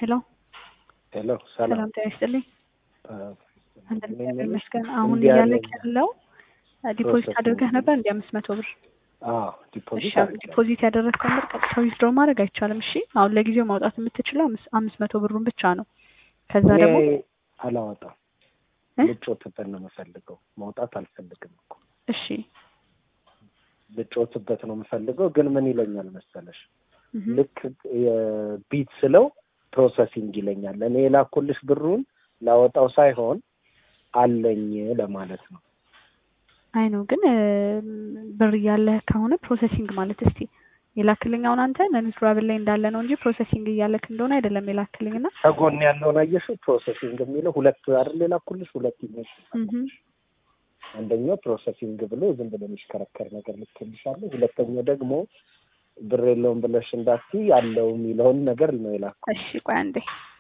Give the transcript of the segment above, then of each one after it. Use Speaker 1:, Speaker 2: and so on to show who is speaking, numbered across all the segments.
Speaker 1: ሄሎ
Speaker 2: ሄሎ ሰላም
Speaker 1: ሰላም ጤና ይስጥልኝ። አንተን እግዚአብሔር ይመስገን። አሁን
Speaker 2: እንዲህ
Speaker 1: እያለቅ
Speaker 2: ያለ-
Speaker 1: ያለው ዲፖዚት
Speaker 2: ፕሮሰስ
Speaker 1: አድርገህ
Speaker 2: ነው።
Speaker 1: ነበር እንዲ አምስት መቶ ብር
Speaker 2: አዎ
Speaker 1: እሺ፣
Speaker 2: ዲፖዚት
Speaker 1: ዲፖዚት ያደረግከውን ብር ቀጥታ ዊዝድሮ ማድረግ አይቻልም። እሺ አሁን ለጊዜው ማውጣት የምትችለው አምስት- አምስት መቶ ብሩን ብቻ ነው። ከዛ ደግሞ
Speaker 2: እኔ አላወጣም
Speaker 1: እ?
Speaker 2: ልጮትበት ነው የምፈልገው ማውጣት አልፈልግም እኮ
Speaker 1: እሺ
Speaker 2: ልጮትበት ነው የምፈልገው ግን ምን ይለኛል መሰለሽ
Speaker 1: እህ፣
Speaker 2: ልክ የቢት ስለው ፕሮሰሲንግ ይለኛል እኔ የላኩልሽ ብሩን ላወጣው ሳይሆን አለኝ ለማለት ነው
Speaker 1: አይ ነው ግን እ፣ ብር እያለህ ከሆነ ፕሮሰሲንግ ማለት እስቲ የላክልኝ አሁን አንተ ነንዝራብል ላይ እንዳለ ነው እንጂ ፕሮሰሲንግ እያለክ እንደሆነ አይደለም የላክልኝ እና
Speaker 2: ከጎን ያለውን አየሽው ፕሮሰሲንግ የሚለው ሁለት አይደል የላኩልሽ ሁለት ኢሜጅ
Speaker 1: እህ፣
Speaker 2: አንደኛው ፕሮሰሲንግ ብሎ ዝም ብሎ የሚሽከረከር ነገር ልክልሻለሁ። ሁለተኛው ደግሞ ብር የለውም ብለሽ እንዳትዪ ያለው የሚለውን ነገር ነው የላኩ።
Speaker 1: እሺ ቆይ አንዴ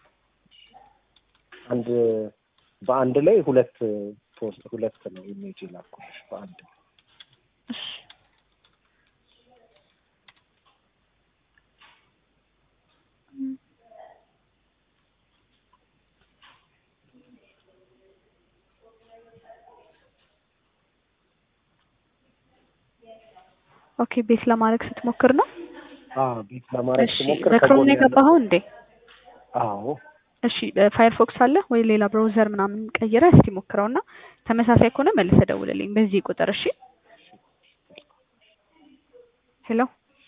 Speaker 2: አንድ በአንድ ላይ ሁለት ፖስት ሁለት ነው ኢሜጅ የላኩልሽ በአንድ ላይ።
Speaker 1: እሺ ኦኬ ቤት ለማድረግ ስትሞክር ነው።
Speaker 2: አዎ ቤት ለማድረግ
Speaker 1: እሺ
Speaker 2: ስሞክር
Speaker 1: በክሮም
Speaker 2: ከጎን
Speaker 1: ነው
Speaker 2: ያለው
Speaker 1: የገባኸው እንዴ?
Speaker 2: አዎ
Speaker 1: እሺ ፋየርፎክስ አለ ወይ ሌላ ብራውዘር ምናምን ቀይረህ እስቲ ሞክረውና ተመሳሳይ ከሆነ መልሰህ ደውልልኝ በዚህ ቁጥር እሺ። ሄሎ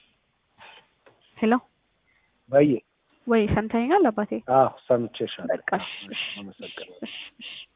Speaker 1: ሄሎ
Speaker 2: በይ
Speaker 1: ወይ ሰምተኸኛል አባቴ?
Speaker 2: አዎ ሰምቼሻለሁ።
Speaker 1: በቃ እሺ እሺ
Speaker 2: አመሰግናለሁ።
Speaker 1: እሺ እሺ